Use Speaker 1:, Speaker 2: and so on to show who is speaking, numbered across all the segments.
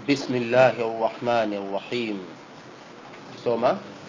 Speaker 1: بسم الله الرحمن الرحيم ثم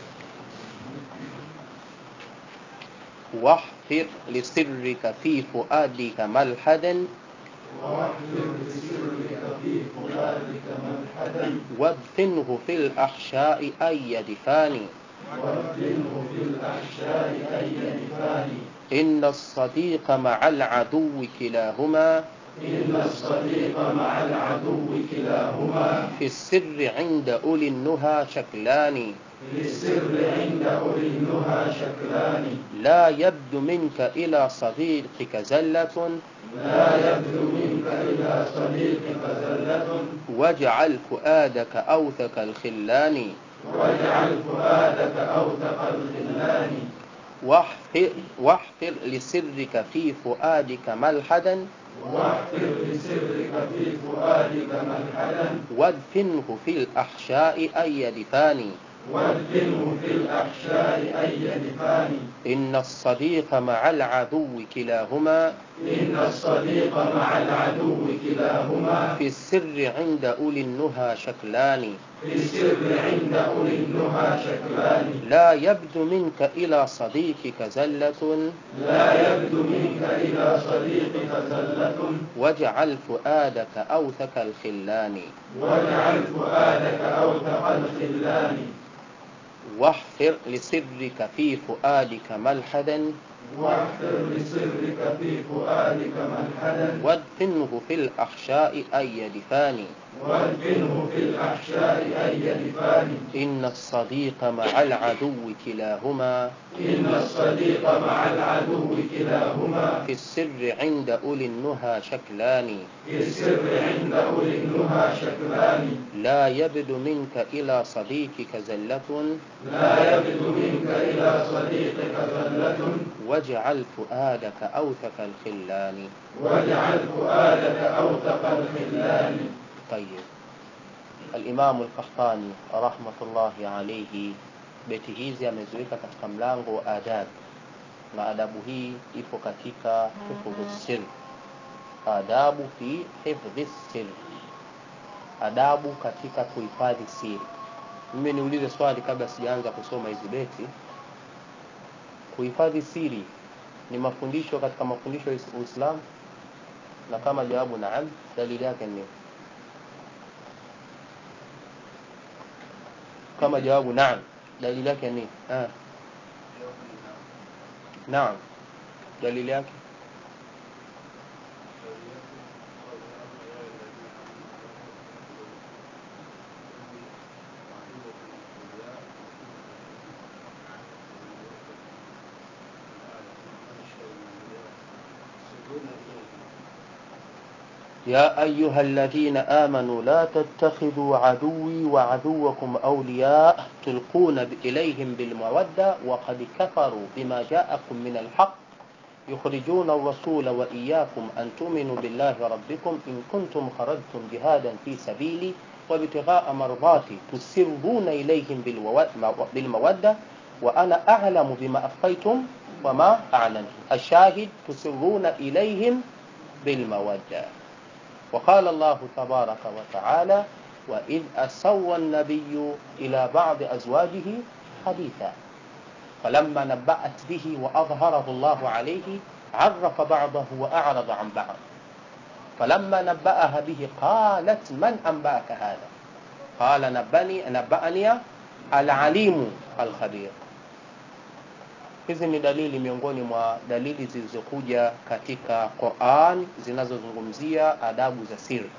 Speaker 1: واحفر لسرك في فؤادك ملحدا
Speaker 2: واحفر بسرك في فؤادك ملحدا
Speaker 1: وادفنه في الأحشاء أي دفان
Speaker 2: وابدله في الأحشاء أي نفان
Speaker 1: إن الصديق مع العدو كلاهما
Speaker 2: إن الصديق مع العدو كلاهما
Speaker 1: في السر عند أولي النهى شكلان
Speaker 2: للسر عند أولي النهى شكلان
Speaker 1: لا يبدو منك إلى صديقك زلة
Speaker 2: لا يبدو منك إلى صديقك زلة
Speaker 1: واجعل فؤادك أوثق الخلان
Speaker 2: واجعل فؤادك أوثق الخلان
Speaker 1: واحفر, واحفر لسرك في فؤادك ملحدا
Speaker 2: واحفر لسرك في فؤادك ملحدا
Speaker 1: وادفنه في الأحشاء أي دفان
Speaker 2: وادفنه في الأحشاء أي نفان
Speaker 1: إن الصديق مع العدو كلاهما
Speaker 2: إن الصديق مع العدو كلاهما
Speaker 1: في السر عند أولي النهى شكلان
Speaker 2: في السر عند أولي النهى شكلان
Speaker 1: لا يبدو منك إلى صديقك زلة
Speaker 2: لا يبدو منك إلى صديقك زلة
Speaker 1: واجعل فؤادك أوثق الخلان
Speaker 2: واجعل فؤادك أوثق الخلان
Speaker 1: واحفر لسرك في فؤادك ملحدا
Speaker 2: واحفر لسرك في فؤادك ملحدا
Speaker 1: وادفنه في الأحشاء أي دفان
Speaker 2: وادفنه في الأحشاء أي نفان
Speaker 1: إن الصديق مع العدو كلاهما
Speaker 2: إن الصديق مع العدو كلاهما
Speaker 1: في السر عند أولي النهى شكلان
Speaker 2: في السر عند أولي النهى شكلان
Speaker 1: لا يبدو منك إلى صديقك زلة
Speaker 2: لا يبدو منك إلى صديقك زلة
Speaker 1: واجعل فؤادك أوثق الخلان
Speaker 2: واجعل فؤادك أوثق الخلان
Speaker 1: طيب الإمام القحطاني رحمة الله عليه beti hizi ameziweka katika mlango wa adab na adabu hii ipo katika hifdhu sir adabu fi hifdhi sir adabu katika kuhifadhi siri mimi niulize swali kabla sijaanza kusoma hizi beti kuhifadhi siri ni mafundisho katika mafundisho ya uislamu na kama jawabu naam dalili yake ni kama jawabu naam dalili yake ni ah. naam dalili yake يا أيها الذين آمنوا لا تتخذوا عدوي وعدوكم أولياء تلقون إليهم بالمودة وقد كفروا بما جاءكم من الحق يخرجون الرسول وإياكم أن تؤمنوا بالله ربكم إن كنتم خرجتم جهادا في سبيلي وابتغاء مرضاتي تسرون إليهم بالمودة وأنا أعلم بما أخفيتم وما أعلنتم الشاهد تسرون إليهم بالمودة وقال الله تبارك وتعالى وإذ أسوى النبي إلى بعض أزواجه حديثا فلما نبأت به وأظهره الله عليه عرف بعضه وأعرض عن بعض فلما نبأها به قالت من أنبأك هذا قال نبأني نبأني العليم الخبير hizi ni dalili miongoni mwa dalili zilizokuja katika Qur'an zinazozungumzia adabu za siri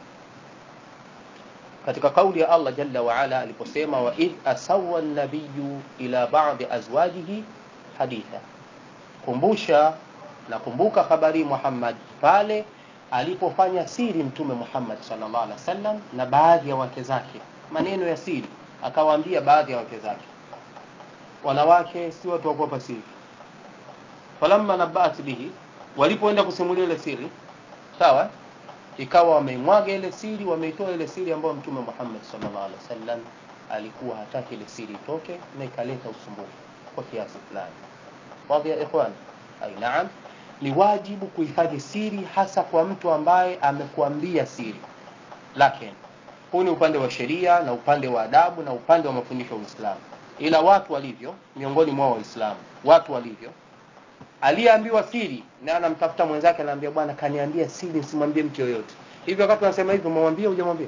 Speaker 1: katika kauli ya Allah jalla wa ala aliposema wa id asawa an-nabiyyu ila ba'di azwajihi haditha kumbusha na kumbuka habari Muhammad pale alipofanya siri mtume Muhammad sallallahu alaihi wasallam na baadhi ya wake zake maneno ya siri akawaambia baadhi ya wake zake wanawake si watu wa kuwapa siri falamma nabaat bihi walipoenda kusimulia ile siri sawa ikawa wameimwaga ile siri wameitoa ile siri ambayo mtume Muhammad sallallahu alaihi wasallam alikuwa hataki ile siri itoke na ikaleta usumbufu kwa kiasi fulani wadhi ya ikhwan ai naam ni wajibu kuhifadhi siri hasa kwa mtu ambaye amekuambia siri lakini huu ni upande wa sheria na upande wa adabu na upande wa mafundisho ya uislamu ila watu walivyo miongoni mwa waislamu watu walivyo aliyeambiwa siri na anamtafuta mwenzake anaambia bwana kaniambia siri usimwambie mtu yoyote hivyo wakati unasema hivyo umemwambia hujamwambia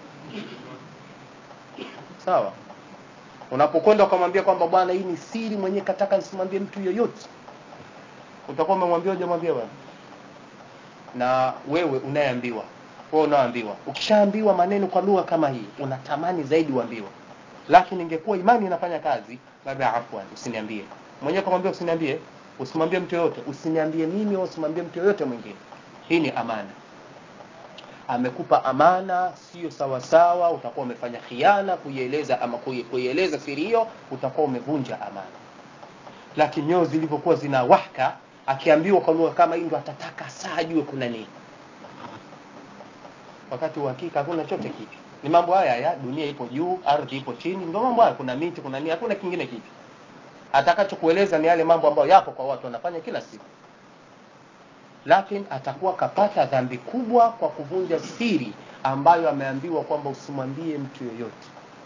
Speaker 1: sawa unapokwenda ukamwambia kwamba bwana hii ni siri mwenyewe kataka nisimwambie mtu yoyote utakuwa umemwambia hujamwambia bwana na wewe unayeambiwa wewe unaoambiwa ukishaambiwa maneno kwa lugha kama hii unatamani zaidi uambiwa lakini ingekuwa imani inafanya kazi labda afwan usiniambie mwenyewe kamwambia usiniambie usimwambie mtu yoyote usiniambie mimi au usimwambie mtu yoyote mwingine hii ni amana amekupa amana sio sawasawa utakuwa umefanya khiana kuieleza ama kui- kuieleza siri hiyo utakuwa umevunja amana lakini nyoyo zilivyokuwa zina wahka akiambiwa kwa lugha kama hii ndo atataka saa ajue kuna nini wakati uhakika hakuna chote kitu ni mambo haya ya dunia ipo juu ardhi ipo chini ndio mambo haya kuna miti kuna nini hakuna kingine kitu atakachokueleza ni yale mambo ambayo yapo kwa watu wanafanya kila siku lakini atakuwa kapata dhambi kubwa kwa kuvunja siri ambayo ameambiwa kwamba usimwambie mtu yoyote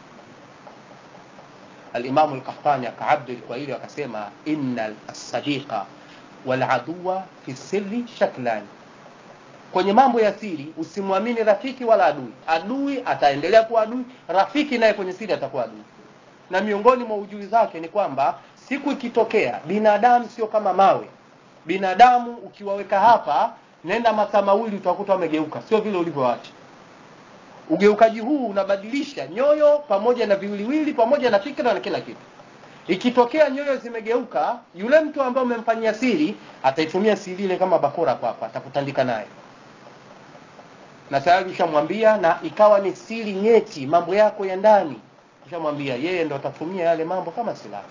Speaker 1: alimamu lkahtani akaabdil kwa hili akasema inna sadiqa waladuwa fi sirri shaklani kwenye mambo ya siri usimwamini rafiki wala adui adui ataendelea kuwa adui rafiki naye kwenye siri atakuwa adui na miongoni mwa ujui zake ni kwamba siku ikitokea binadamu sio kama mawe binadamu ukiwaweka hapa nenda masaa mawili utakuta wamegeuka sio vile ulivyoacha ugeukaji huu unabadilisha nyoyo pamoja na viwiliwili pamoja na fikra na kila kitu ikitokea nyoyo zimegeuka yule mtu ambaye umemfanyia siri ataitumia siri ile kama bakora kwapa atakutandika naye na tayari ushamwambia na ikawa ni siri nyeti mambo yako ya ndani ushamwambia yeye ndo atatumia yale mambo kama silaha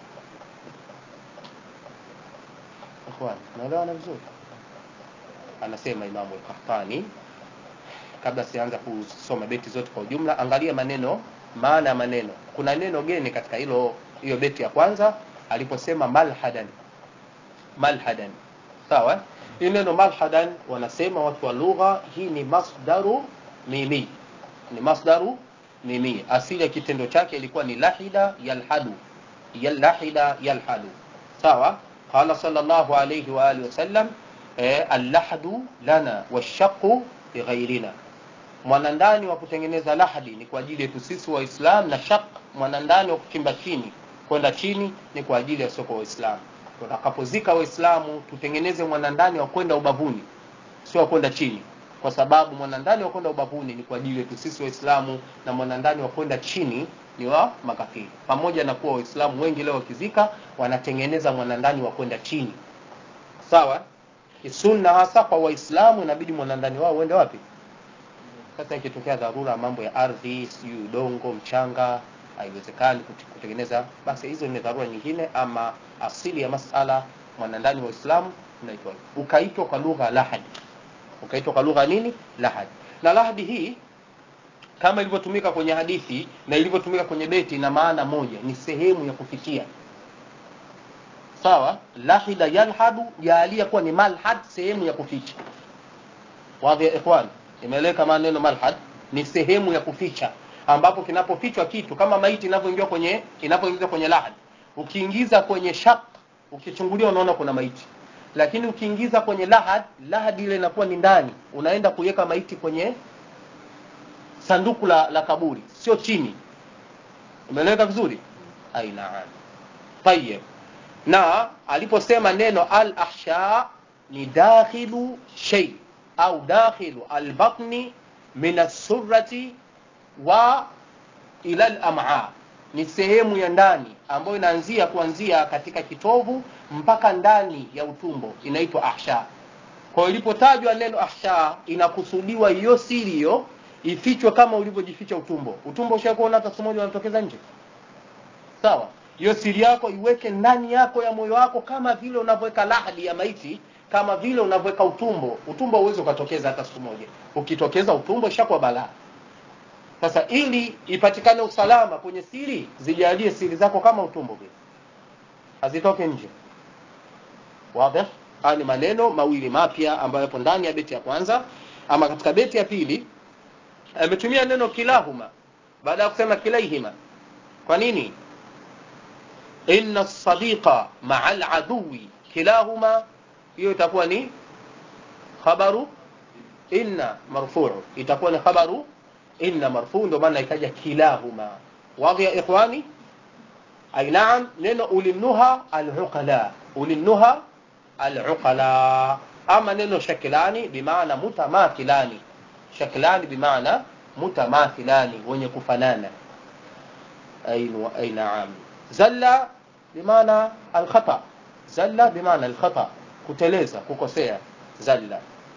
Speaker 1: ikhwan naelewana vizuri anasema imamu al-qahtani kabla sianza kusoma beti zote kwa ujumla angalia maneno maana ya maneno kuna neno geni katika hilo hiyo beti ya kwanza aliposema malhadan malhadan sawa hii neno malhadan wanasema watu wa lugha hii ni masdaru mimi ni masdaru mimi asili ya kitendo chake ilikuwa ni lahida yalhadu yalahida yalhadu sawa qala sallallahu alayhi wa alihi wasallam eh, allahdu lana washaqu lighairina mwanandani wa kutengeneza lahadi ni kwa ajili yetu sisi waislam na shaq mwanandani wa kuchimba chini kwenda chini ni kwa ajili ya soko waislamu tutakapozika waislamu tutengeneze mwanandani wa kwenda ubavuni sio wa kwenda chini kwa sababu mwanandani wa kwenda ubavuni ni kwa ajili yetu sisi waislamu na mwanandani wa kwenda chini ni wa makafiri pamoja na kuwa waislamu wengi leo wakizika wanatengeneza mwanandani wa kwenda chini sawa sunna hasa kwa waislamu inabidi mwanandani wao uende wapi sasa ikitokea dharura mambo ya ardhi sijui udongo mchanga haiwezekani kut- kutengeneza basi hizo ni dharura nyingine ama asili ya masala mwanandani wa uislamu unaitwa hivyo. ukaitwa kwa lugha lahadi ukaitwa kwa lugha nini lahadi na lahadi hii kama ilivyotumika kwenye hadithi na ilivyotumika kwenye beti ina maana moja ni sehemu ya kufikia sawa lahida yalhadu jaalia kuwa ni malhad sehemu ya kuficha wadhi ya ikhwan imeeleweka maana neno malhad ni sehemu ya kuficha ambapo kinapofichwa kitu kama maiti inavyoingia kwenye inapoingizwa kwenye lahad ukiingiza kwenye shaq ukichungulia unaona kuna maiti lakini ukiingiza kwenye lahad lahad ile inakuwa ni ndani unaenda kuiweka maiti kwenye sanduku la, la kaburi sio chini umeeleweka vizuri aina tayeb na aliposema neno al ahsha ni dakhilu shay au dakhilu albatni min assurati wa ila al-am'a ni sehemu ya ndani ambayo inaanzia kuanzia katika kitovu mpaka ndani ya utumbo inaitwa ahsha kwa hiyo ilipotajwa neno ahsha inakusudiwa hiyo siri hiyo ifichwe kama ulivyojificha utumbo utumbo ushakuona hata siku moja unatokeza nje sawa hiyo siri yako iweke ndani yako ya moyo wako kama vile unavyoweka lahadi ya maiti kama vile unavyoweka utumbo utumbo uweze ukatokeza hata siku moja ukitokeza utumbo ishakuwa balaa sasa ili ipatikane usalama kwenye siri zijalie siri zako kama utumbo vile hazitoke nje wazi haya ni maneno mawili mapya ambayo yapo ndani ya beti ya kwanza ama katika beti ya pili ametumia neno kilahuma baada ya kusema kilaihima kwa nini inna sadiqa maa aladuwi kilahuma hiyo itakuwa ni khabaru inna marfuu itakuwa ni khabaru inna marfuu ndio maana ikaja kilahuma wadhi ya ikhwani ay naam neno ulinnuha aluqala ulinnuha aluqala ama neno shakilani bimaana mutamathilani shakilani bimaana mutamathilani wenye kufanana ay naam zalla bimaana alkhata zalla bimaana alkhata kuteleza kukosea zalla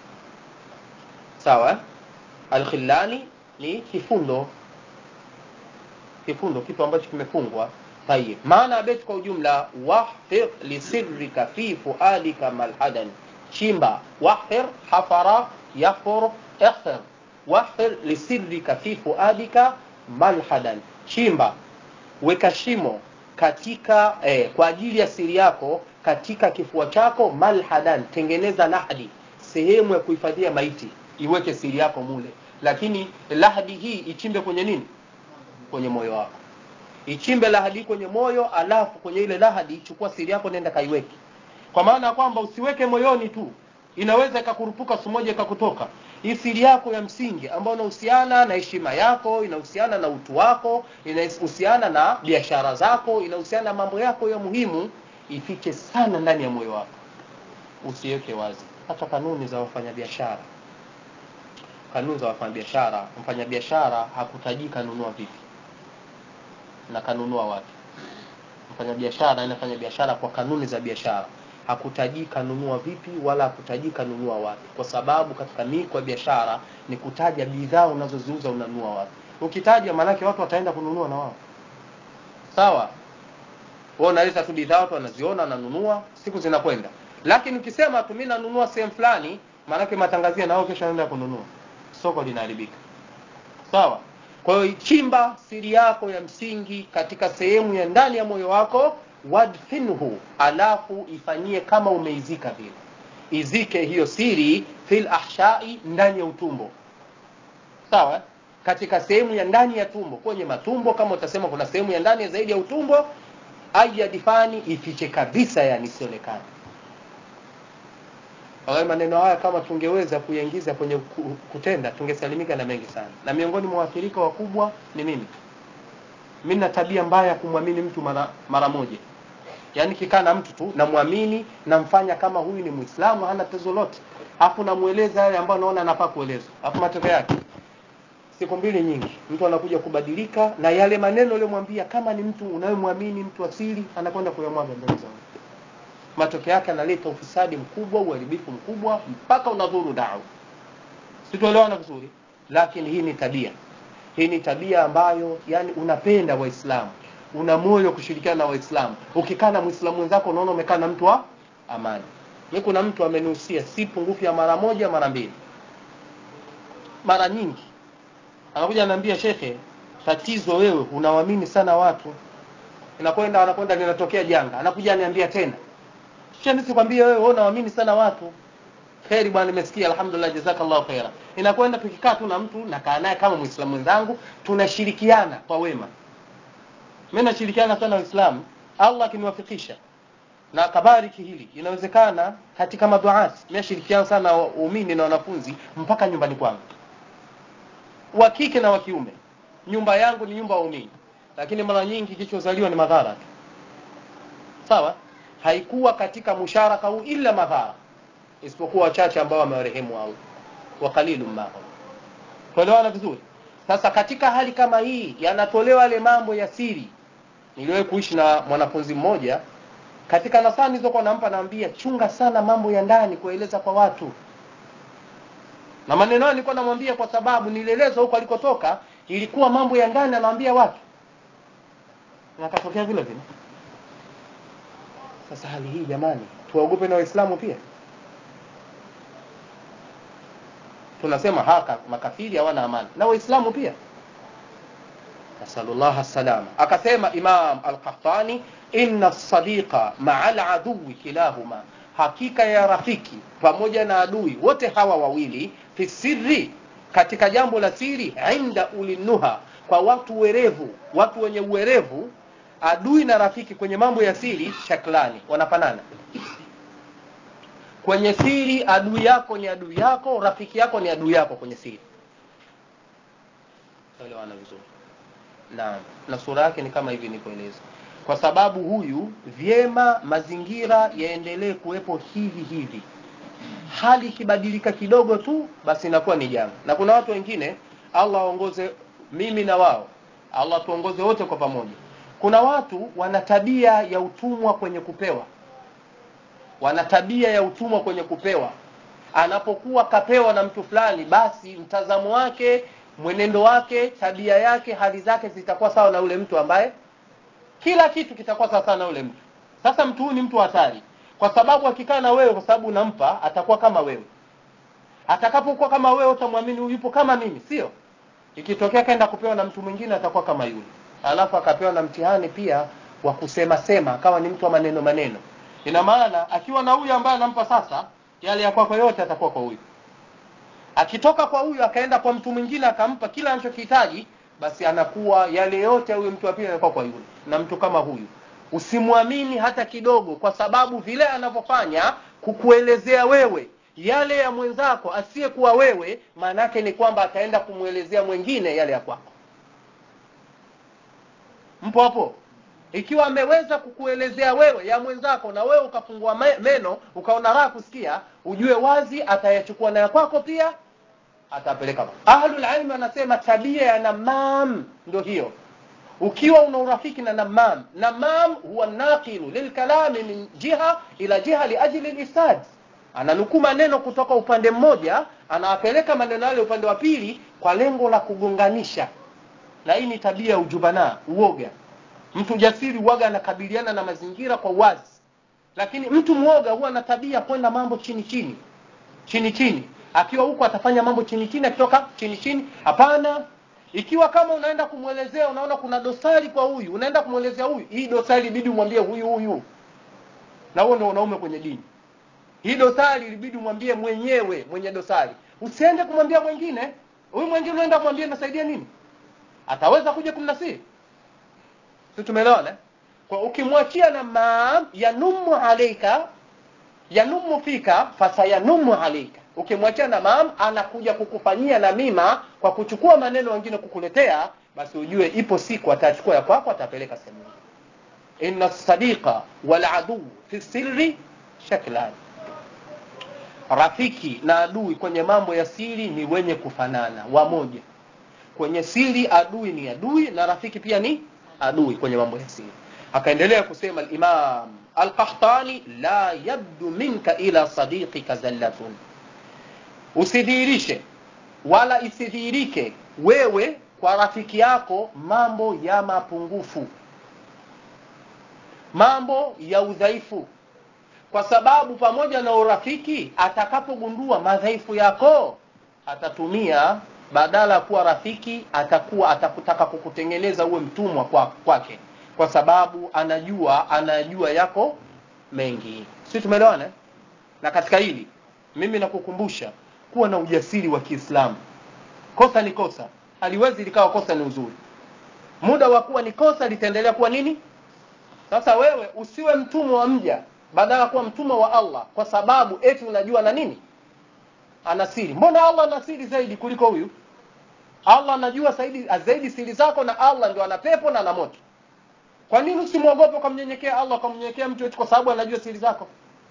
Speaker 1: sawa alkhillani ni kifundo kifundo kitu ambacho kimefungwa tayib maana beti kwa ujumla wahfir lisirrika fi fuadika malhadan chimba wahfir hafara yahfur ihfir wahfir lisirrika fi fuadika malhadan chimba weka shimo katika eh, kwa ajili ya siri yako katika kifua chako malhadan tengeneza lahadi sehemu ya kuhifadhia maiti iweke siri yako mule lakini lahadi hii ichimbe kwenye nini kwenye moyo wako ichimbe lahadi kwenye moyo alafu kwenye ile lahadi chukua siri yako nenda kaiweke kwa maana ya kwamba usiweke moyoni tu inaweza ikakurupuka siku moja ikakutoka hii siri yako ya msingi ambayo inahusiana na heshima yako inahusiana na utu wako inahusiana na biashara zako inahusiana na mambo yako ya muhimu ifiche sana ndani ya moyo wako usiweke wazi hata kanuni za wafanyabiashara kanuni za wafanyabiashara mfanyabiashara hakutajika nunua vipi na kanunua wapi mfanyabiashara anafanya biashara kwa kanuni za biashara hakutajika nunua vipi wala hakutajika nunua wapi kwa sababu katika miko ya biashara ni kutaja bidhaa unazoziuza unanunua wapi ukitaja maanake watu wataenda kununua na wao sawa wewe unaleta tu bidhaa watu wanaziona wananunua siku zinakwenda lakini ukisema tu mimi nanunua sehemu fulani maanake matangazia na wao kesho anaenda kununua soko linaharibika sawa kwa hiyo chimba siri yako ya msingi katika sehemu ya ndani ya moyo wako wadfinhu alafu ifanyie kama umeizika vile izike hiyo siri fil ahshai ndani ya utumbo sawa katika sehemu ya ndani ya tumbo kwenye matumbo kama utasema kuna sehemu ya ndani zaidi ya utumbo ayadifani ifiche kabisa yani isionekane Hayo maneno haya kama tungeweza kuyaingiza kwenye kutenda tungesalimika na mengi sana. Na miongoni mwa waathirika wakubwa ni mimi. Mimi na tabia mbaya ya kumwamini mtu mara, mara moja. Yaani kikaa na mtu tu namwamini, namfanya kama huyu ni Muislamu hana tatizo lote. Hapo namueleza yale ambayo naona anafaa kuelezwa. Hapo matokeo yake siku mbili nyingi mtu anakuja kubadilika na yale maneno uliyomwambia kama ni mtu unayemwamini mtu asili anakwenda kuyamwaga mbele za matokeo yake analeta ufisadi mkubwa uharibifu mkubwa mpaka unadhuru dau situelewana vizuri lakini hii ni tabia hii ni tabia ambayo yani unapenda waislamu una moyo kushirikiana na waislamu ukikaa na mwislamu wenzako unaona umekaa na mtu wa amani mi kuna mtu amenihusia si pungufu ya mara moja mara mbili mara nyingi anakuja anaambia shekhe tatizo wewe unawamini sana watu inakwenda anakwenda linatokea janga anakuja aniambia tena kisha nisikwambie wewe wewe unaamini sana watu kheri bwana nimesikia alhamdulillah jazakallahu khaira inakwenda tukikaa tu na mtu nakaa naye kama muislamu mwenzangu tunashirikiana kwa wema mimi nashirikiana sana waislamu allah akiniwafikisha na akabariki hili inawezekana katika maduati mimi nashirikiana sana na waumini na wanafunzi mpaka nyumbani kwangu wa kike na wa kiume nyumba yangu ni nyumba ya waumini lakini mara nyingi kilichozaliwa ni madhara tu sawa haikuwa katika musharaka huu ila madhara isipokuwa wachache ambao wamewarehemu Allah wa qalilum mahum tuelewana vizuri sasa katika hali kama hii yanatolewa yale mambo ya siri niliwahi kuishi na mwanafunzi mmoja katika nasaha nilizokuwa nampa naambia chunga sana mambo ya ndani kueleza kwa watu na maneno hayo nilikuwa namwambia kwa sababu nilielezwa huko alikotoka ilikuwa mambo ya ndani anawaambia watu na katokea vile vile sasa hali hii jamani tuwaogope na waislamu pia tunasema haka makafiri hawana amani na waislamu pia nasalullah salama akasema imam al-qahtani inna sadiqa maa al-aduwi kilahuma hakika ya rafiki pamoja na adui wote hawa wawili fi sirri katika jambo la siri inda ulinuha kwa watu werevu watu wenye uwerevu adui na rafiki kwenye mambo ya siri shaklani wanafanana kwenye siri adui yako ni adui yako rafiki yako ni adui yako kwenye siri elewana vizuri naam na sura yake ni kama hivi nilivyoeleza kwa sababu huyu vyema mazingira yaendelee kuwepo hivi hivi hali ikibadilika kidogo tu basi inakuwa ni janga na kuna watu wengine allah aongoze mimi na wao allah tuongoze wote kwa pamoja kuna watu wana tabia ya utumwa kwenye kupewa wana tabia ya utumwa kwenye kupewa anapokuwa kapewa na mtu fulani basi mtazamo wake mwenendo wake tabia yake hali zake zitakuwa sawa na ule mtu ambaye kila kitu kitakuwa sawa sawa na ule mtu sasa mtu huyu ni mtu hatari kwa sababu akikaa na wewe kwa sababu unampa atakuwa kama wewe atakapokuwa kama wewe utamwamini huyu yupo kama mimi sio ikitokea kaenda kupewa na mtu mwingine atakuwa kama yule alafu akapewa na mtihani pia wa kusema sema akawa ni mtu wa maneno maneno ina maana akiwa na huyu ambaye anampa sasa yale ya kwako yote atakuwa kwa huyu akitoka kwa huyu akaenda kwa mtu mwingine akampa kila anachokihitaji basi anakuwa yale yote huyu mtu wa pili anakuwa kwa yule na mtu kama huyu usimwamini hata kidogo kwa sababu vile anavyofanya kukuelezea wewe yale ya mwenzako asiyekuwa wewe maana yake ni kwamba ataenda kumwelezea mwingine yale ya kwako mpo hapo ikiwa ameweza kukuelezea wewe ya mwenzako na wewe ukafungua me- meno ukaona raha kusikia ujue wazi atayachukua na ya kwako pia atapeleka ahlul ilmi wanasema tabia ya namam ndio hiyo ukiwa una urafiki na namam namam huwa naqilu lilkalami min jiha ila jiha liajli lisad ananukuu maneno kutoka upande mmoja anawapeleka maneno yale upande wa pili kwa lengo la kugonganisha na hii ni tabia ya ujubana uoga mtu jasiri uoga anakabiliana na mazingira kwa uwazi lakini mtu mwoga huwa na tabia kwenda mambo chini chini chini chini akiwa huko atafanya mambo chini chini akitoka chini chini hapana ikiwa kama unaenda kumwelezea unaona kuna dosari kwa huyu unaenda kumwelezea huyu hii dosari ibidi umwambie huyu huyu na huo ndio wanaume kwenye dini hii dosari ilibidi umwambie mwenyewe mwenye dosari usiende kumwambia mwingine huyu mwingine unaenda kumwambia nasaidia nini ataweza kuja kumnasiri si tumeelewana eh? kwa ukimwachia na maam yanumu alaika yanumu fika fasayanumu alaika ukimwachia na maam anakuja kukufanyia na mima kwa kuchukua maneno wengine kukuletea basi ujue ipo siku atachukua ya kwako atapeleka sehemu nyingine. inna sadiqa wal adu fi sirri shaklan rafiki na adui kwenye mambo ya siri ni wenye kufanana wamoja kwenye siri adui ni adui na rafiki pia ni adui kwenye mambo ya siri akaendelea kusema al-imam al-qahtani la yabdu minka ila sadiqika zallatun usidhihirishe wala isidhihirike wewe kwa rafiki yako mambo ya mapungufu mambo ya udhaifu kwa sababu pamoja na urafiki atakapogundua madhaifu yako atatumia badala ya kuwa rafiki atakuwa atakutaka kukutengeneza uwe mtumwa kwa- kwake kwa sababu anajua anajua yako mengi si tumeelewana eh? na katika hili mimi nakukumbusha kuwa na ujasiri wa kiislamu kosa ni kosa haliwezi likawa kosa ni uzuri muda wa kuwa ni kosa litaendelea kuwa nini sasa wewe usiwe mtumwa wa mja badala ya kuwa mtumwa wa allah kwa sababu eti unajua na nini ana siri mbona allah ana siri zaidi kuliko huyu allah anajua zaidi, zaidi siri zako na allah ndio ana pepo na ana moto kwa nini usimwogope ukamnyenyekea allah ukamnyenyekea mtu eti kwa sababu anajua siri zako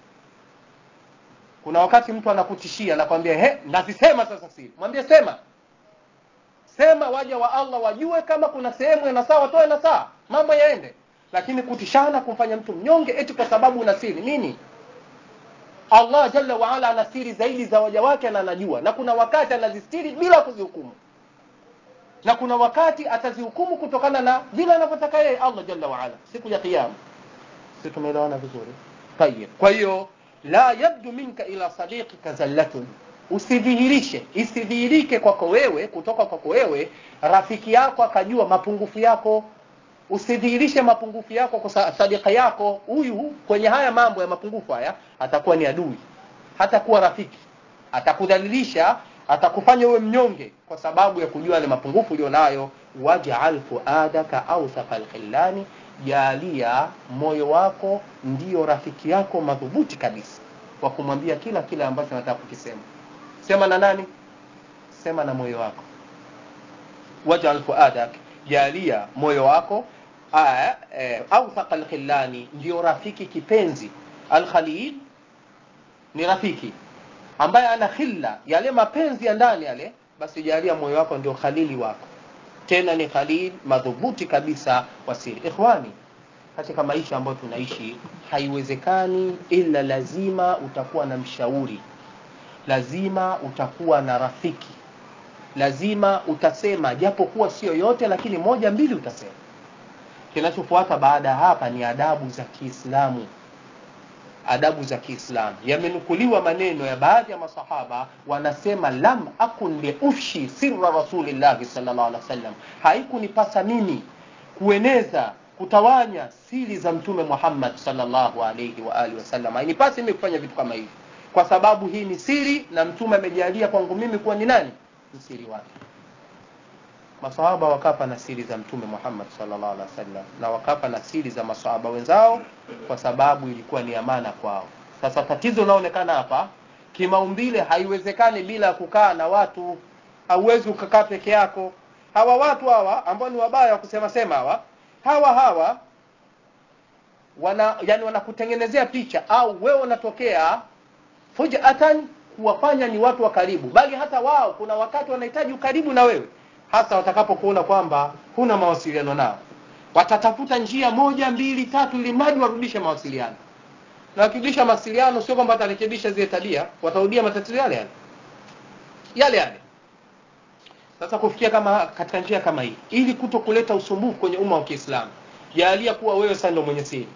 Speaker 1: kuna wakati mtu anakutishia anakwambia he nazisema sasa siri mwambie sema sema waja wa allah wajue kama kuna sehemu ina saa watoe na saa mambo yaende lakini kutishana kumfanya mtu mnyonge eti kwa sababu una siri nini allah jalla waala ana siri zaidi za waja wake na anajua na kuna wakati anazistiri bila kuzihukumu na kuna wakati atazihukumu kutokana na vile anavyotaka yeye allah jalla waala siku ya kiyama si tumeelewana vizuri tayib kwa hiyo la yabdu minka ila sadiqika zallatun usidhihirishe isidhihirike kwako wewe kutoka kwako wewe rafiki yako akajua mapungufu yako usidhihirishe mapungufu yako kwa sa- sadika yako huyu kwenye haya mambo ya mapungufu haya atakuwa ni adui hatakuwa rafiki atakudhalilisha atakufanya uwe mnyonge kwa sababu ya kujua yale mapungufu ulionayo waj'al fuadaka awthaqa alkhillani jalia moyo wako ndio rafiki yako madhubuti kabisa wa kumwambia kila kile ambacho nataka kukisema sema na nani sema na moyo wako waj'al fuadak jalia moyo wako aya, eh, awthaqa alkhillani ndio rafiki kipenzi alkhalil ni rafiki ambaye ana khilla yale mapenzi ya ndani yale basi jalia moyo wako ndio khalili wako tena ni khalil madhubuti kabisa wa siri ikhwani katika maisha ambayo tunaishi haiwezekani ila lazima utakuwa na mshauri lazima utakuwa na rafiki lazima utasema japokuwa sio yote lakini moja mbili utasema kinachofuata baada ya hapa ni adabu za kiislamu adabu za kiislamu yamenukuliwa maneno ya baadhi ya masahaba wanasema lam akun liufshi sirra rasulillahi sallallahu alaihi wasallam haikunipasa mimi kueneza kutawanya siri za mtume Muhammad sallallahu alaihi wa alihi wasallam hainipasi mimi kufanya vitu kama hivi kwa sababu hii ni siri na mtume amejalia kwangu mimi kuwa ni nani msiri wake masahaba wakafa na siri za mtume Muhammad sallallahu alaihi wasallam na wakafa na siri za masahaba wenzao kwa sababu ilikuwa ni amana kwao sasa tatizo linaonekana hapa kimaumbile haiwezekani bila kukaa na watu hauwezi ukakaa peke yako hawa watu hawa ambao ni wabaya wa kusema sema hawa hawa hawa wana yani wanakutengenezea picha au wewe unatokea fujatan kuwafanya ni watu wa karibu bali hata wao kuna wakati wanahitaji ukaribu na wewe hasa watakapokuona kwamba huna mawasiliano nao watatafuta njia moja mbili tatu ili mradi warudishe mawasiliano na wakirudisha mawasiliano sio kwamba watarekebisha zile tabia watarudia matatizo yale yale yale yale sasa kufikia kama katika njia kama hii ili kuto kuleta usumbufu kwenye umma wa Kiislamu jalia kuwa wewe sasa ndio mwenye siri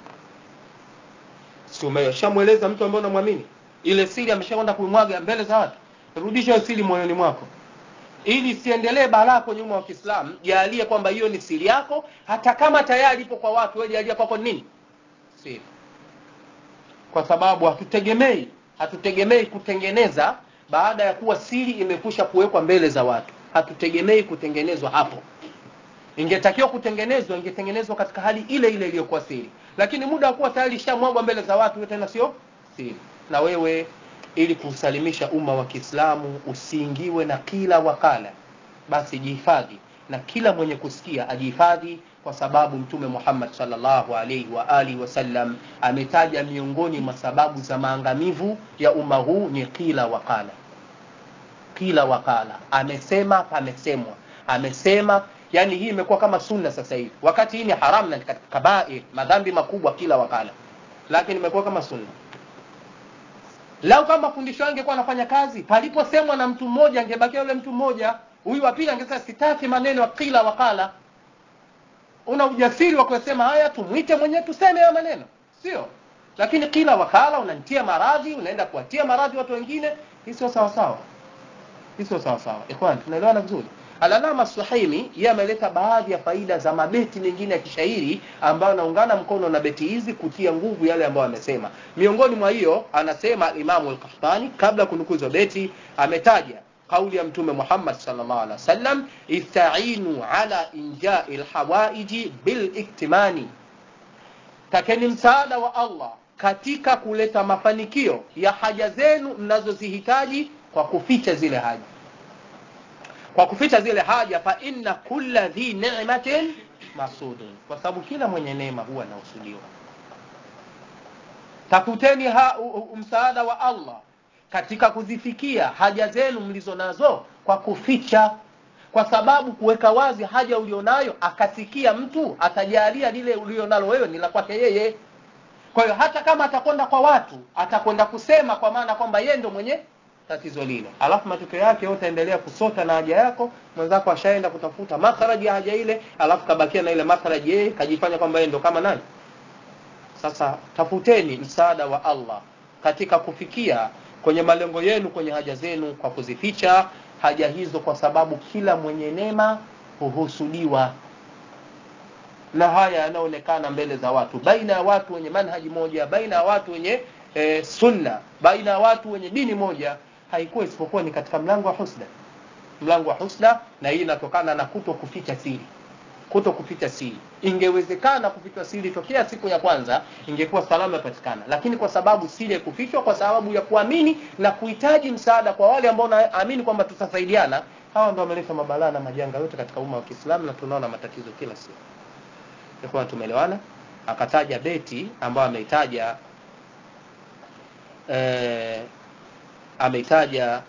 Speaker 1: si umeshamweleza mtu ambaye unamwamini ile siri ameshakwenda kuimwaga mbele za watu rudisha hiyo siri moyoni mwako ili siendelee balaa kwenye umma wa Kiislamu jalia kwamba hiyo ni siri yako hata kama tayari ipo kwa watu wewe jalia kwako nini siri kwa sababu hatutegemei hatutegemei kutengeneza baada ya kuwa siri imekusha kuwekwa mbele za watu hatutegemei kutengenezwa hapo ingetakiwa kutengenezwa ingetengenezwa katika hali ile ile iliyokuwa siri lakini muda wa kuwa tayari ishamwagwa mbele za watu tena sio siri na wewe ili kusalimisha umma wa Kiislamu usiingiwe na kila wakala basi jihifadhi na kila mwenye kusikia ajihifadhi kwa sababu mtume Muhammad sallallahu alaihi wa alihi wasallam ametaja miongoni mwa sababu za maangamivu ya umma huu ni kila wakala kila wakala amesema pamesemwa amesema yani hii imekuwa kama sunna sasa hivi wakati hii ni haram na katika kabair madhambi makubwa kila wakala lakini imekuwa kama sunna lau kama fundisho angekuwa anafanya kazi paliposemwa na mtu mmoja angebakia yule mtu mmoja huyu wa pili angesema sitaki maneno ya kila wakala una ujasiri wa kusema haya tumwite mwenyewe tuseme haya maneno sio lakini kila wakala unanitia maradhi unaenda kuwatia maradhi watu wengine hii sio sawa sawa hii sio sawa sawa ikhwan tunaelewana vizuri Alalama Suhaimi yeye ameleta baadhi ya faida za mabeti mengine ya kishairi ambayo anaungana mkono na beti hizi kutia nguvu yale ambayo amesema. Miongoni mwa hiyo anasema Imamu al-Qahtani kabla kunukuzwa beti ametaja kauli ya Mtume Muhammad sallallahu alaihi wasallam istainu ala injai alhawaiji bil iktimani, takeni msaada wa Allah katika kuleta mafanikio ya haja zenu mnazozihitaji kwa kuficha zile haja kwa kuficha zile haja fa inna kulla dhi ni'matin masudun kwa sababu kila mwenye neema huwa anausudiwa tafuteni ha, u, u, msaada wa Allah katika kuzifikia haja zenu mlizo nazo kwa kuficha kwa sababu kuweka wazi haja ulionayo akasikia mtu atajalia lile ulionalo wewe ni la kwake yeye kwa hiyo hata kama atakwenda kwa watu atakwenda kusema kwa maana kwamba yeye ndo mwenye tatizo lile alafu matokeo yake yote endelea kusota na haja yako mwenzako ashaenda kutafuta makharaji ya haja ile alafu kabakia na ile makharaji yeye kajifanya kwamba yeye ndo kama nani sasa tafuteni msaada wa Allah katika kufikia kwenye malengo yenu kwenye haja zenu kwa kuzificha haja hizo kwa sababu kila mwenye neema huhusudiwa na haya yanaonekana mbele za watu baina ya watu wenye manhaji moja baina ya watu wenye e, sunna baina ya watu wenye dini moja haikuwa isipokuwa ni katika mlango wa husda mlango wa husda na hii inatokana na kuto kuficha siri kuto kuficha siri ingewezekana kuficha siri tokea siku ya kwanza ingekuwa salama ipatikana lakini kwa sababu siri kufichwa kwa sababu ya kuamini na kuhitaji msaada kwa wale ambao naamini kwamba tutasaidiana hawa ndio wameleta mabalaa na majanga yote katika umma wa Kiislamu na tunaona matatizo kila siku kwa tumeelewana akataja beti ambayo ameitaja eh, ameitaja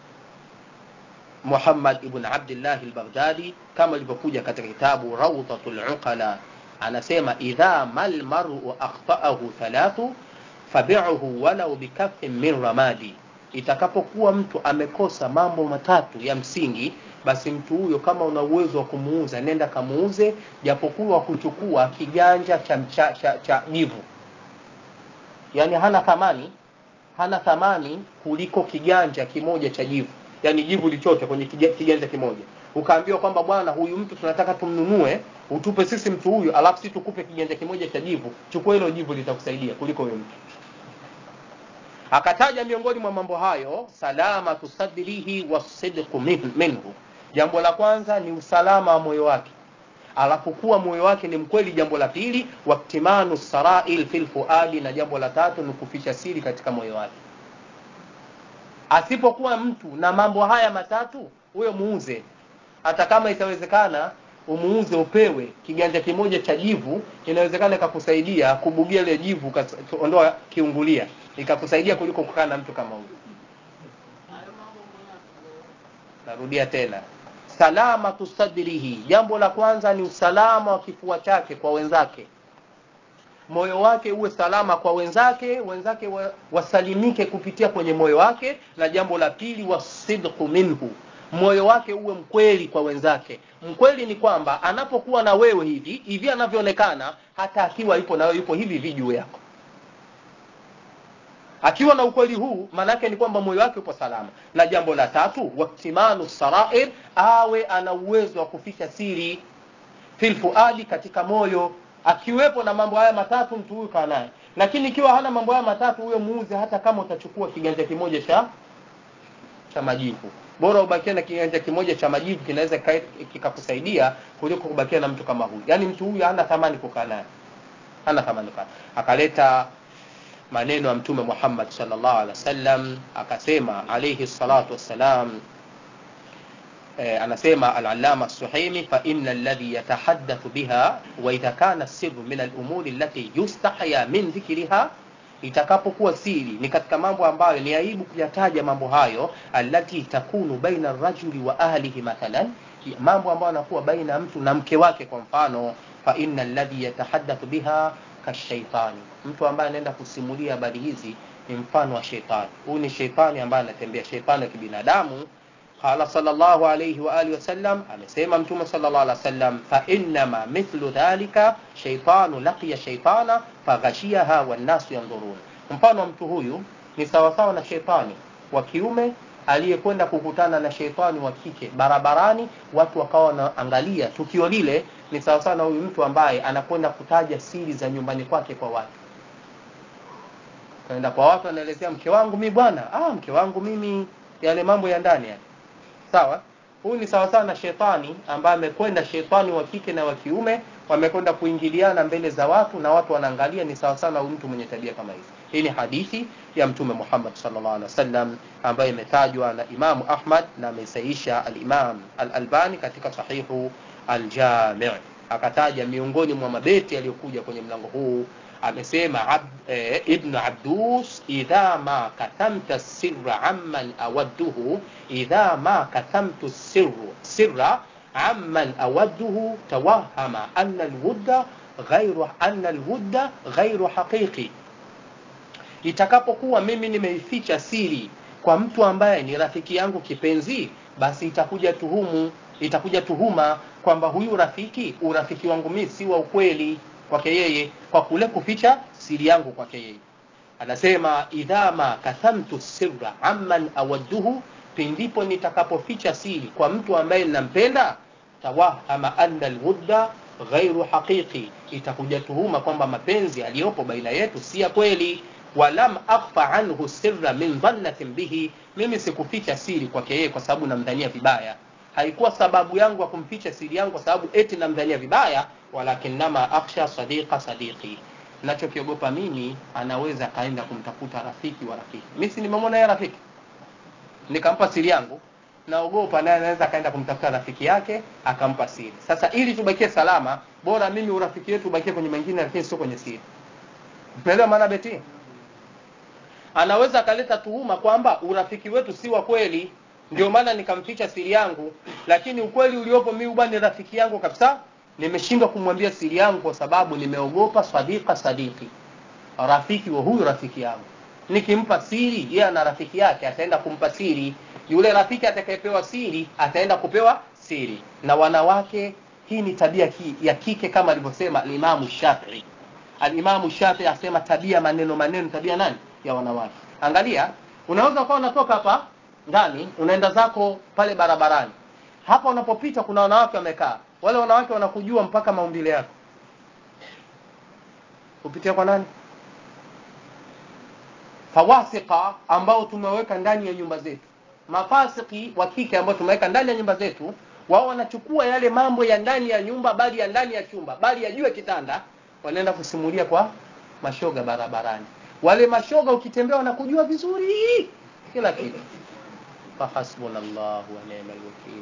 Speaker 1: Muhammad ibn Abdullah al-Baghdadi kama ilivyokuja katika kitabu Rawdatul Uqala anasema idha mal mar'u akhtaahu thalathu fabi'uhu walau bikaffin min ramadi itakapokuwa mtu amekosa mambo matatu ya msingi basi mtu huyo kama una uwezo wa kumuuza nenda kamuuze japokuwa kuchukua kiganja cha cha, cha, cha jivu yani hana thamani hana thamani kuliko kiganja kimoja cha jivu yani jivu lichote kwenye kiganja kimoja ukaambiwa kwamba bwana huyu mtu tunataka tumnunue utupe sisi mtu huyu alafu sisi tukupe kiganja kimoja cha jivu chukua hilo jivu litakusaidia kuliko huyo mtu akataja miongoni mwa mambo hayo salama tusadrihi wasidqu minhu jambo la kwanza ni usalama wa moyo wake alafu kuwa moyo wake ni mkweli jambo la pili waktimanu sarail fil fuadi na jambo la tatu ni kuficha siri katika moyo wake asipokuwa mtu na mambo haya matatu huyo muuze hata kama itawezekana umuuze upewe kiganja kimoja cha jivu inawezekana ikakusaidia kubugia ile jivu ondoa kiungulia ikakusaidia kuliko kukaa na mtu kama huyo narudia tena salama tusadrihi jambo la kwanza ni usalama wa kifua chake kwa wenzake moyo wake uwe salama kwa wenzake wenzake wa, wasalimike kupitia kwenye moyo wake na jambo la pili wasidqu minhu moyo wake uwe mkweli kwa wenzake mkweli ni kwamba anapokuwa na wewe hivi hivi anavyoonekana hata akiwa yupo na wewe yupo hivi hivi juu yako akiwa na ukweli huu maanake ni kwamba moyo wake upo salama na jambo la tatu waktimanu sarair awe ana uwezo wa kuficha siri fil fuadi katika moyo akiwepo na mambo haya matatu mtu huyu kaa naye lakini ikiwa hana mambo haya matatu huyo muuze hata kama utachukua kiganja kimoja cha cha majivu bora ubakie na kiganja kimoja cha majivu kinaweza kikakusaidia kuliko kubakia na mtu kama huyu yaani mtu huyu hana thamani kukaa naye hana thamani kukaa akaleta maneno ya mtume Muhammad sallallahu alaihi wasallam akasema alayhi salatu wassalam eh, anasema al-allama suhaimi fa inna alladhi yatahaddathu biha wa idha kana sirru min al-umuri allati yustahya min dhikriha itakapokuwa siri ni katika mambo ambayo ni aibu kuyataja mambo hayo allati takunu baina rajuli wa ahlihi mathalan mambo ambayo yanakuwa baina ya mtu na mke wake kwa mfano fa inna alladhi yatahaddathu biha kashaitani mtu ambaye anaenda kusimulia habari hizi ni mfano wa sheitani huyu ni sheitani ambaye anatembea sheitani wa kibinadamu qala sallallahu alayhi wa alihi wasallam amesema mtume sallallahu alayhi wasallam fa innama mithlu dhalika shaytanu laqiya shaytana faghashiyaha wan nasu yanzurun mfano wa mtu huyu ni sawasawa na sheitani wa kiume aliyekwenda kukutana na sheitani wa kike barabarani watu wakawa wanaangalia tukio lile ni sawasawa na huyu mtu ambaye anakwenda kutaja siri za nyumbani kwake kwa watu kaenda kwa watu anaelezea mke wangu mimi bwana ah mke wangu mimi yale mambo ya ndani yale sawa huyu ni sawasawa na shetani ambaye amekwenda shetani wa kike na wa kiume wamekwenda kuingiliana mbele za watu na watu wanaangalia ni sawasawa na mtu mwenye tabia kama hizi hii ni hadithi ya mtume Muhammad sallallahu alaihi wasallam ambayo imetajwa na Imamu Ahmad na amesaisha al-Imam al-Albani katika sahihu al-Jami' akataja miongoni mwa mabeti yaliyokuja kwenye mlango huu amesema ab, e, ibn Abdus idha ma katamta sirra amman awadduhu idha ma katamtu sirru sirra amman awadduhu tawahama anna alwudda ghairu anna alwudda ghairu haqiqi itakapokuwa mimi nimeificha siri kwa mtu ambaye ni rafiki yangu kipenzi basi itakuja tuhumu itakuja tuhuma kwamba huyu rafiki urafiki wangu mimi si wa ukweli kwake yeye kwa kule kuficha siri yangu kwake yeye anasema idha ma kathamtu sirra amman awadduhu pindipo nitakapoficha siri kwa mtu ambaye ninampenda tawahama anna alwudda ghairu haqiqi itakuja tuhuma kwamba mapenzi yaliyopo baina yetu si ya kweli walam akhfa anhu sirra min dhannatin bihi mimi sikuficha siri kwake yeye kwa sababu namdhania vibaya haikuwa sababu yangu ya kumficha siri yangu kwa sababu eti namdhania vibaya walakinnama akhsha sadiqa sadiqi nachokiogopa mimi anaweza akaenda kumtafuta rafiki wa rafiki mi si nimemwona yeye rafiki nikampa siri yangu naogopa naye anaweza akaenda kumtafuta rafiki yake akampa siri sasa ili tubakie salama bora mimi urafiki wetu ubakie kwenye mengine lakini sio kwenye siri unaelewa maana beti anaweza akaleta tuhuma kwamba urafiki wetu si wa kweli ndio maana nikamficha siri yangu lakini ukweli uliopo mimi bwana ni rafiki yangu kabisa nimeshindwa kumwambia siri yangu kwa sababu nimeogopa sadiqa sadiki rafiki wa huyu rafiki yangu nikimpa siri yeye ana rafiki yake ataenda kumpa siri yule rafiki atakayepewa siri ataenda kupewa siri na wanawake hii ni tabia ki, ya kike kama alivyosema alimamu shafii alimamu shafii asema tabia maneno maneno tabia nani ya wanawake angalia unaweza ukawa unatoka hapa ndani unaenda zako pale barabarani hapa unapopita kuna wanawake wamekaa wale wanawake wanakujua mpaka maumbile yako kupitia kwa nani fawasika ambao tumeweka ndani ya nyumba zetu mafasiki wa kike ambao tumeweka ndani ya nyumba zetu wao wanachukua yale mambo ya ndani ya nyumba bali ya ndani ya chumba bali ya juu ya kitanda wanaenda kusimulia kwa mashoga barabarani wale mashoga ukitembea wanakujua vizuri kila kitu fahasbunallahu wa ni'mal wakil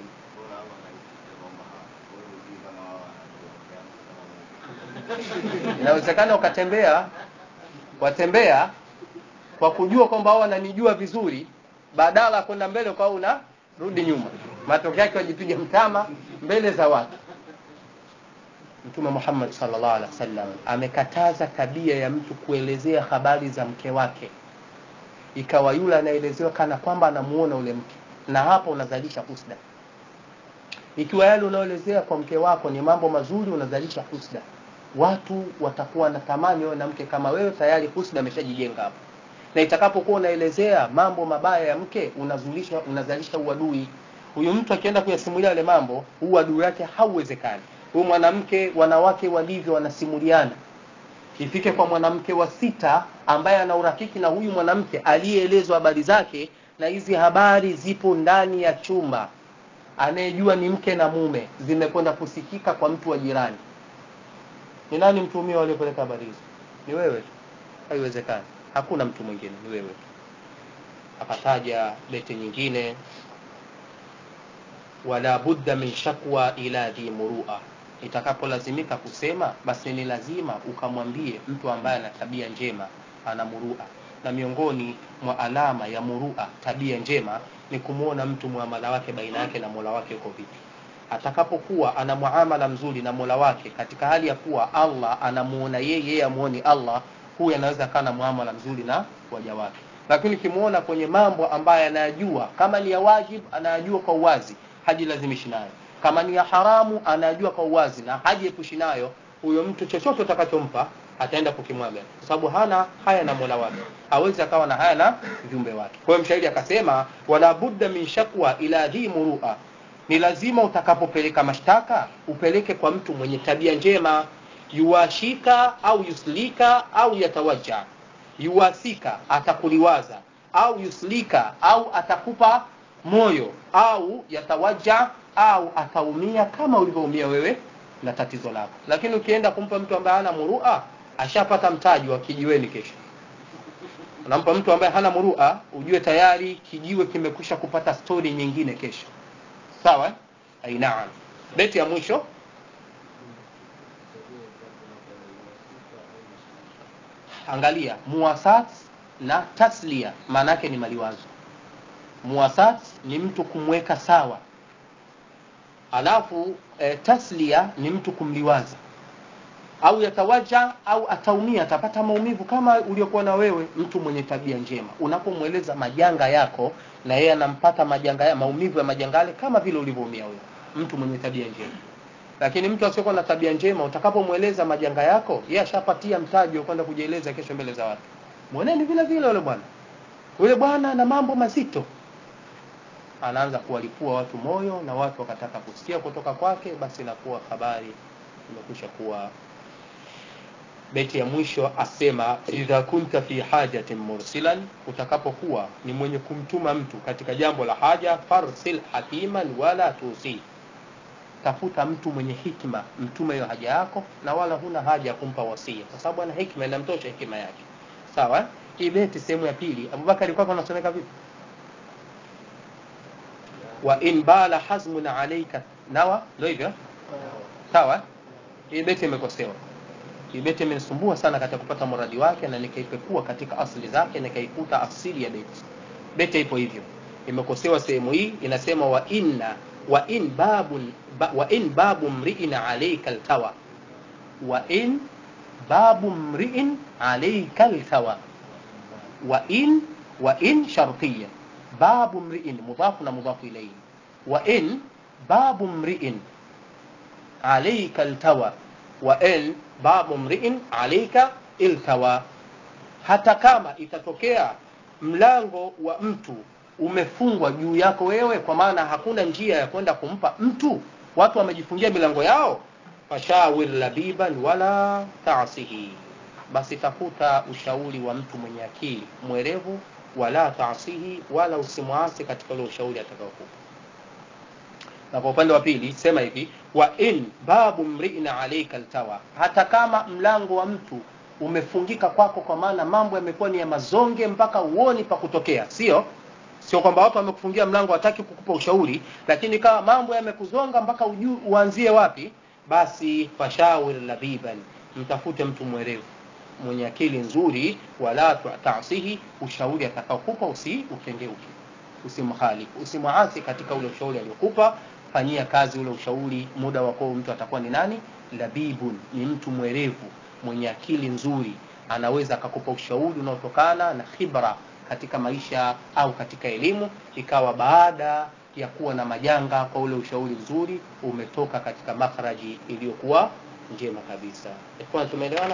Speaker 1: inawezekana ukatembea watembea kwa kujua kwamba wao wananijua vizuri badala ya kwenda mbele kwa una rudi nyuma matokeo yake wajipiga mtama mbele za watu mtume Muhammad sallallahu alaihi wasallam amekataza tabia ya mtu kuelezea habari za mke wake ikawa yule anaelezewa kana kwamba anamuona ule mke na hapo unazalisha husda ikiwa yale unaoelezea kwa mke wako ni mambo mazuri unazalisha husda watu watakuwa na tamani wewe na mke kama wewe tayari husda ameshajijenga hapo na itakapokuwa unaelezea mambo mabaya ya mke unazulisha unazalisha uadui huyu mtu akienda kuyasimulia yale mambo uadui wake hauwezekani huyu mwanamke wanawake walivyo wanasimuliana ifike kwa mwanamke wa sita ambaye ana urafiki na huyu mwanamke aliyeelezwa habari zake na hizi habari zipo ndani ya chumba anayejua ni mke na mume zimekwenda kusikika kwa mtu wa jirani ni nani mtumio aliyepeleka habari hizo ni wewe tu haiwezekani hakuna mtu mwingine ni wewe tu akataja beti nyingine wala budda min shakwa ila dhi murua itakapolazimika kusema basi ni lazima ukamwambie mtu ambaye ana tabia njema ana murua na miongoni mwa alama ya murua tabia njema ni kumwona mtu muamala wake baina yake na mola wake uko vipi atakapokuwa ana muamala mzuri na mola wake katika hali ya kuwa allah anamuona yeye yeye amuoni allah huyu anaweza akawa na muamala mzuri na waja wake lakini ukimwona kwenye mambo ambayo anayajua kama ni ya wajib anayajua kwa uwazi hajilazimishi nayo kama ni ya haramu anayajua kwa uwazi na hajiepushi nayo huyo mtu chochote utakachompa ataenda kukimwaga kwa sababu hana haya na mola wake hawezi akawa na haya na viumbe wake kwa hiyo mshairi akasema wala budda min shakwa ila dhi murua ni lazima utakapopeleka mashtaka upeleke kwa mtu mwenye tabia njema yuwashika au yuslika au yatawaja yuwasika atakuliwaza au yuslika au atakupa moyo au yatawaja au ataumia kama ulivyoumia wewe na tatizo lako lakini ukienda kumpa mtu ambaye hana murua ashapata mtaji wa kijiweni kesho unampa mtu ambaye hana murua ujue tayari kijiwe kimekwisha kupata stori nyingine kesho sawa ainaam beti ya mwisho angalia muwasat na taslia maana yake ni maliwazo muwasat ni mtu kumweka sawa alafu e, taslia ni mtu kumliwaza au yatawaja au ataumia atapata maumivu kama uliokuwa na wewe mtu mwenye tabia njema unapomweleza majanga yako na yeye anampata majanga ya maumivu ya majanga yale kama vile ulivyoumia wewe mtu mwenye tabia njema lakini mtu asiyokuwa na tabia njema utakapomweleza majanga yako yeye ashapatia mtaji wa kwenda kujieleza kesho mbele za watu mweneni vile vile yule bwana yule bwana na mambo mazito anaanza kuwalipua watu moyo na watu wakataka kusikia kutoka kwake basi inakuwa habari imekwisha kuwa beti ya mwisho asema idha kunta fi hajatin mursilan utakapokuwa ni mwenye kumtuma mtu katika jambo la haja farsil hakiman wala tusi tafuta mtu mwenye hikma mtume hiyo haja yako na wala huna haja ya kumpa wasia kwa sababu ana hikma inamtosha hekima yake sawa eh? hii beti sehemu ya pili abubakari kwako anasomeka vipi wa in bala hazmun alaika nawa ndio hivyo sawa hii beti imekosewa hii beti imenisumbua sana katika kupata muradi wake na nikaipekua katika asili zake nikaikuta asili ya beti beti ipo hivyo imekosewa sehemu hii inasema wa inna wa in babun ba, wa in babu mri'in alayka altawa wa in babu mri'in alayka altawa wa in wa in shartiyya babu mri'in mudhafu na mudhafu ilayhi wa in babu mri'in alayka altawa wa in babu mri'in alayka iltawa hata kama itatokea mlango wa mtu umefungwa juu yako wewe kwa maana hakuna njia ya kwenda kumpa mtu watu wamejifungia milango yao fashawir labiban wala taasihi basi tafuta ushauri wa mtu mwenye akili mwerevu wala taasihi wala usimwasi katika ule ushauri atakaokupa na kwa upande wa pili sema hivi wa in babu mri'in alayka altawa hata kama mlango wa mtu umefungika kwako kwa maana mambo yamekuwa ni ya mazonge mpaka uoni pa kutokea sio sio kwamba watu wamekufungia mlango wataki kukupa ushauri lakini kama mambo yamekuzonga mpaka ujue uanzie wapi basi fashawir labiban mtafute mtu mwerevu mwenye akili nzuri wala taasihi ushauri atakaokupa usi ukengeuke usimkhalifu usimwasi katika ule ushauri aliokupa fanyia kazi ule ushauri muda wako mtu atakuwa ni nani labibun ni mtu mwerevu mwenye akili nzuri anaweza akakupa ushauri unaotokana na khibra katika maisha au katika elimu ikawa baada ya kuwa na majanga kwa ule ushauri mzuri umetoka katika makhraji iliyokuwa njema kabisa ikhwan tumeelewana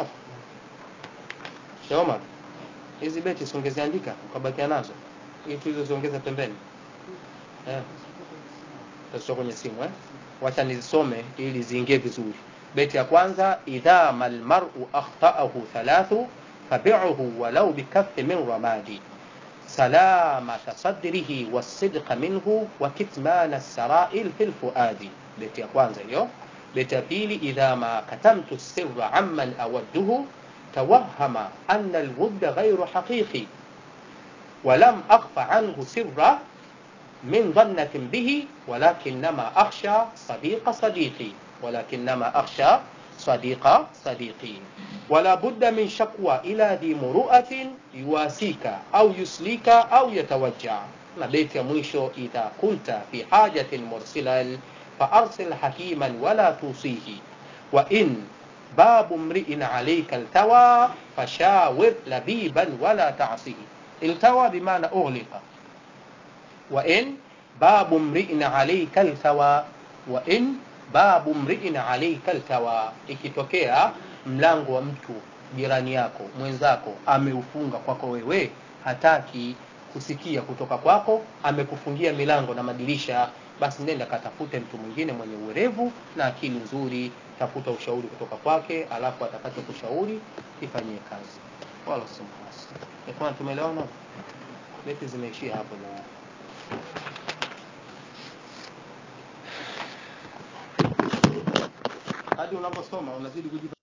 Speaker 1: Shoma hizi beti songeziandika ukabakia nazo ili tulizoziongeza pembeni eh tutasoma kwenye simu eh wacha nizisome ili ziingie vizuri beti ya kwanza idha mal mar'u akhta'ahu thalathu fabi'uhu walau bikaffi min ramadi سلامة صدره والصدق منه وكتمان السرائر في الفؤاد بيت يا kwanza hiyo بيت ya pili إذا ما كتمت السر عمن أوده توهم أن الود غير حقيقي ولم أخف عنه سرا من ظنة به ولكنما أخشى صديق صديقي ولكنما أخشى صديق صديقي ولا بد من شكوى إلى ذي مروءة يواسيك أو يسليك أو يتوجع بيت مwisho إذا كنت في حاجة مرسلا فأرسل حكيما ولا توصيه وإن باب امرئ عليك التوى فشاور لبيبا ولا تعصيه التوى بمعنى أغلق وإن باب امرئ عليك التوى وإن babu mriin alaika altawa ikitokea mlango wa mtu jirani yako mwenzako ameufunga kwako wewe hataki kusikia kutoka kwako amekufungia milango na madirisha basi nenda katafute mtu mwingine mwenye uwerevu na akili nzuri tafuta ushauri kutoka kwake alafu atakacho kushauri ifanyie kazi wala usimhasi ikhwan tumeelewana beti zimeishia hapo leo hadi unaposoma unazidi kujipa